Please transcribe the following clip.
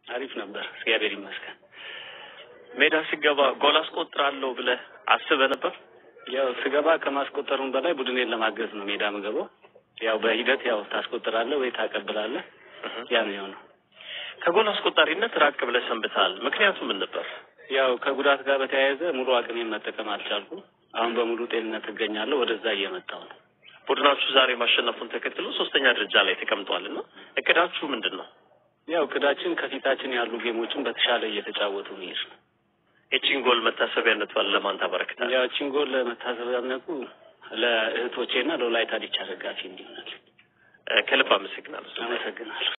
አሪፍ ነበር፣ እግዚአብሔር ይመስገን። ሜዳ ሲገባ ጎል አስቆጥራለሁ ብለህ አስበህ ነበር? ያው ስገባ ከማስቆጠሩም በላይ ቡድኔን ለማገዝ ነው ሜዳ ምገባው። ያው በሂደት ያው ታስቆጥራለህ ወይ ታቀብላለህ፣ ያ ነው የሆነው። ከጎል አስቆጣሪነት ራቅ ብለህ ሰንብተሃል። ምክንያቱ ምን ነበር? ያው ከጉዳት ጋር በተያያዘ ሙሉ አቅሜን መጠቀም አልቻልኩም። አሁን በሙሉ ጤንነት እገኛለሁ። ወደዛ እየመጣው ነው። ቡድናችሁ ዛሬ ማሸነፉን ተከትሎ ሶስተኛ ደረጃ ላይ ተቀምጧል እና እቅዳችሁ ምንድን ነው? ያው እቅዳችን ከፊታችን ያሉ ጌሞችን በተሻለ እየተጫወቱ መሄድ ነው። የቺን ጎል መታሰቢያነቷን ለማን ታበረክታል? ያው እቺን ጎል ለመታሰቢያነቱ ለእህቶቼና ለወላይታ ዲቻ ደጋፊ እንዲሆናል። ከልብ አመሰግናለሁ። አመሰግናለሁ።